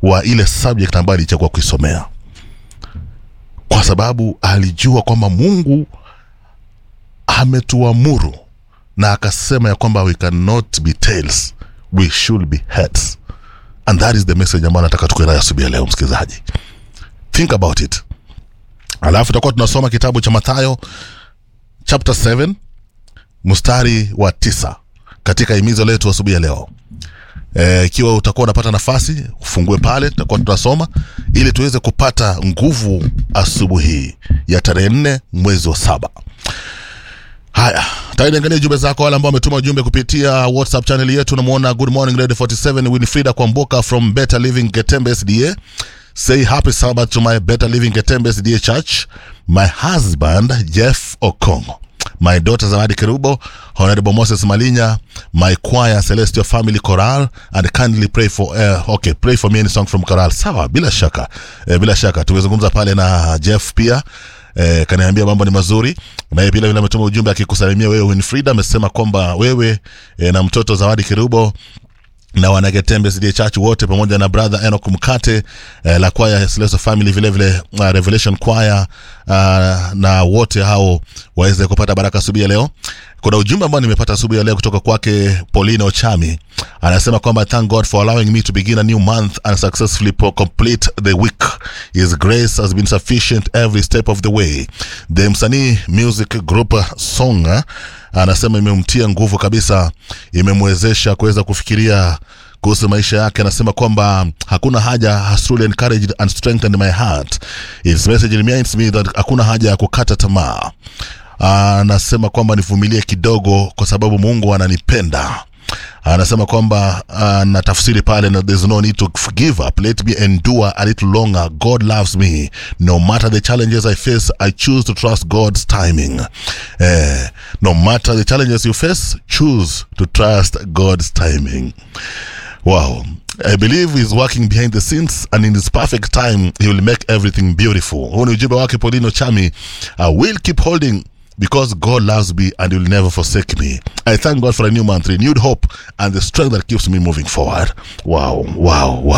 wa ile subject ambayo alichagua kuisomea kwa sababu alijua kwamba mungu ametuamuru na akasema ya kwamba we cannot be tails we should be heads and that is the message ambayo nataka tukuwe nayo asubuhi ya leo msikilizaji think about it alafu tutakuwa tunasoma kitabu cha mathayo chapter 7 mstari wa tisa katika himizo letu asubuhi ya leo Eh, ikiwa utakuwa unapata nafasi ufungue pale tutakuwa tunasoma ili tuweze kupata nguvu asubuhi ya tarehe nne mwezi wa saba haya tainiangalia jumbe zako wale ambao wametuma ujumbe kupitia whatsapp channel yetu namwona good morning radio 47 winfrida kwamboka from better living getembe sda say happy sabbath to my better living getembe sda church my husband jeff okongo my daughter zawadi kerubo honorable moses malinya my choir celestial family choral and kindly pray for uh, okay pray for me any song from choral sawa bila shaka eh, bila shaka tumezungumza pale na jeff pia eh, kaniambia mambo ni mazuri naye pia vile ametuma ujumbe akikusalimia wewe winfrida amesema kwamba wewe eh, na mtoto zawadi kerubo na wanagetembe CD church wote pamoja na brother Enoch Mkate eh, la kwaya Celestial Family vile vile uh, Revelation Choir uh, na wote hao waweze kupata baraka asubuhi ya leo. Kuna ujumbe ambao nimepata asubuhi ya leo kutoka kwake Pauline Ochami, anasema kwamba thank God for allowing me to begin a new month and successfully po- complete the week. His grace has been sufficient every step of the way. The msanii music group song eh, anasema imemtia nguvu kabisa, imemwezesha kuweza kufikiria kuhusu maisha yake anasema kwamba hakuna haja has truly encouraged and strengthened my heart its message reminds me that hakuna haja ya kukata tamaa anasema kwamba nivumilie kidogo kwa sababu mungu ananipenda anasema kwamba uh, na tafsiri pale na there's no need to give up let me endure a little longer god loves me no matter the challenges i face i choose to trust god's timing eh, no matter the challenges you face choose to trust god's timing wow I believe he's working behind the scenes and in his perfect time he will make everything beautiful. Huu ni ujumbe wake Paulino Chami. I will keep holding because God loves me and he will never forsake me. I thank God for a new month, renewed hope and the strength that keeps me moving forward. Wow, wow, wow.